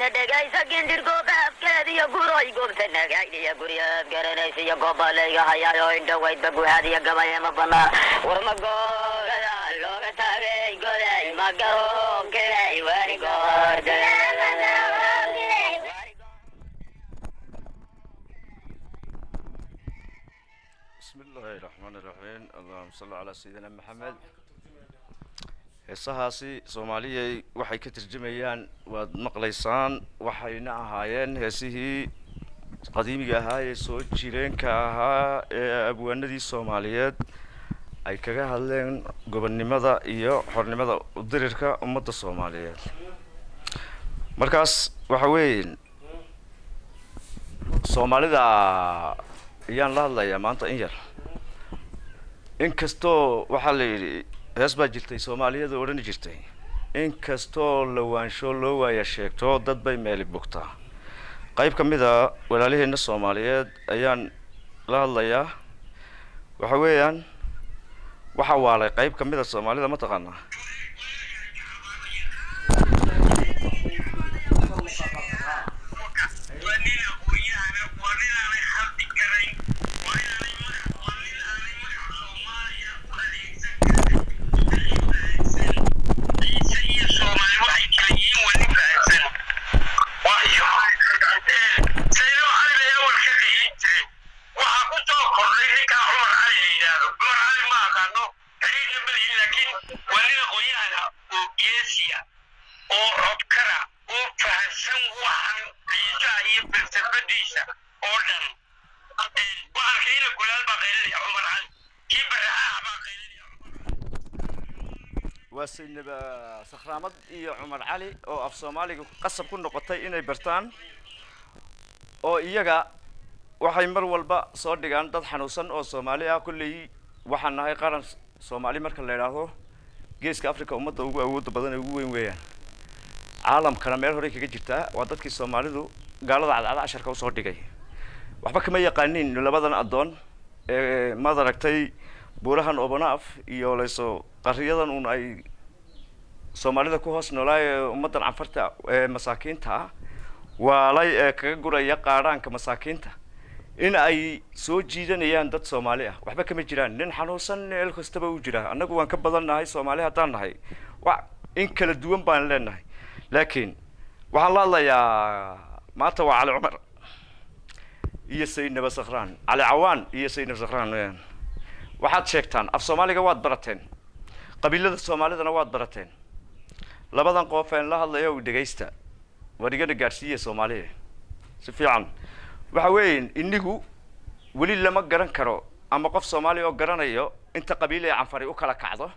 goobtana dhegaysa gindirgooba afkeediyo guroy goobtana gaydhiya guryaad garanaysa iyo goobalayga hayaayo indhowaydba guhaadiya gabayama banaan war ma googada looga taagay goday ma garoonkiday wari goorda bismi illaahi raxmaani raxiim allahuma salli calaa sayidina maxamed heesahaasi soomaaliyay waxay ka turjumayaan waad maqlaysaan waxayna ahaayeen heesihii qadiimiga ahaa ee soo jireenka ahaa ee abwaanadii soomaaliyeed ay kaga hadleen gobonnimada iyo xornimada udirirka ummadda soomaaliyeed markaas waxa weeye soomaalida ayaan la hadlayaa maanta in yar inkastoo waxaa la yidhi hees baa jirtay soomaaliyada odhani jirtay inkastoo lawaansho loo waaya sheegto dad bay meeli bogtaa qayb ka mid a walaalaheena soomaaliyeed ayaan la hadlayaa waxa weeyaan waxaa waalay qayb ka mid a soomaalida mataqaanaa oo codkara oo fahansan waxan ciisaha iyo falsafadiisa oo dhan waxaan kiina gulaal baa qaylinaya cumar cali kii baraxaaha baa qaylinaya waa saynaba sakhraamad iyo cumar cali oo af soomaaliga qasab ku noqotay inay bartaan oo iyaga waxay mar walba soo dhigaan dad xanuunsan oo soomaali ah kolley waxaan nahay qaran soomaali marka la idhaahdo geeska africa ummadda ugu awoodda badan ee ugu weyn weeyaan caalamkana meel horey kaga jirtaa waa dadkii soomaalidu gaalada cadcada casharka usoo dhigay waxba kama yaqaanin labadan addoon ee maad aragtay buurahan obonaaf iyo layso qariyadan un ay soomaalida ku hoos noolaa ee ummaddan canfarta ee masaakiinta ah waalay ee kaga guraya qaadhaanka masaakiinta in ay soo jiidanayaan dad soomaali ah waxba kama jiraan nin xanuunsan meel kastaba u jira annagu waan ka badan nahay soomaali haddaan nahay wa in kala duwan baan leenahay laakiin waxaan la hadlayaa maanta waa cali cumar iyo saydnaba sakhraan cali cawaan iyo saydnaba sakhraan weyaan waxaad sheegtaan af soomaaliga waad barateen qabiilada soomaalidana waad barateen labadan qof een la hadlayo u dhegaysta war igana gaadhsiiya soomaaliya si fiican waxa weeye inigu weli lama garan karo ama qof soomaaliya oo garanayo inta qabiil ee canfari u kala kacdo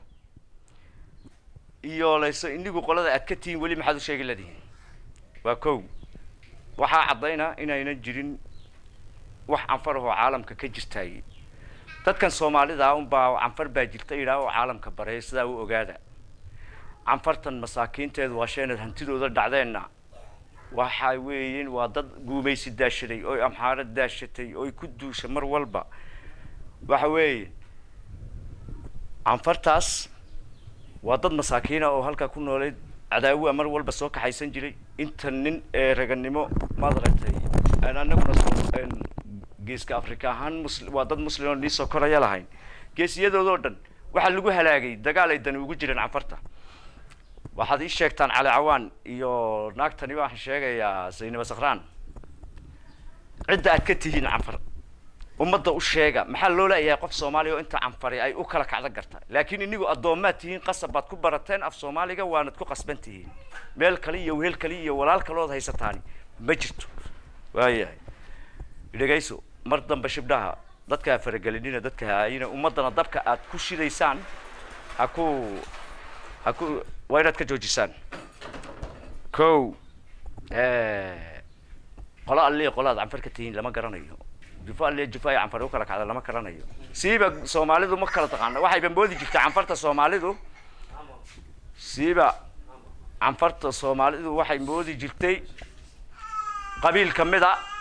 iyo layso inigu qolada aad ka tihiin weli maxaad u sheegi ladihiin waa kow waxaa caddayna inaynan jirin wax canfar ahoo caalamka ka jirtaay dadkan soomaalida unbaa canfar baa jirta idhaa oo caalamka bareeya sidaa u ogaada canfartan masaakiinteedu waa sheenad hantidooda dhacdeenna waxa weeyin waa dad guumaysi daashaday oy amxaaro daashatay oy ku duusha mar walba waxa weeye canfartaas waa dad masaakiina oo halkaa ku nooleyd cadaawa mar walba soo kaxaysan jiray inta nin ee raganimo maad aragtay aan anaguna soo geeska africa ahaan mus waa dad muslim oo nii soo koraya lahayn geesiyadoodoo dhan waxaa lagu halaagay dagaal ay dani ugu jireen canfarta waxaad ii sheegtaan cali cawaan iyo naagtani waxaan sheegayaa saynaba sakhraan cidda aad ka tihiin canfar ummadda u sheega maxaa loo leeyahay qof soomaaliya oo inta canfari ay u kala kacdo garta laakiin inigu addoommaad tihiin qasab baad ku barateen af soomaaliga waanad ku qasban tihiin meel kale iyo wehel kale iyo walaal kalood haysataani ma jirto waayahay dhegayso mar dambe shibdhaha dadka ha faragelinina dadka haayina ummaddana dabka aad ku shidaysaan ha ku ha ku waa inaad ka joojisaan kow qolo alliya qolo aad canfar ka tihiin lama garanayo jufo alliya jufo ay canfar u kala kacda lama garanayo siiba soomaalidu ma kala taqaana waxayba moodi jirtay canfarta soomaalidu siiba canfarta soomaalidu waxay moodi jirtay qabiil kamid a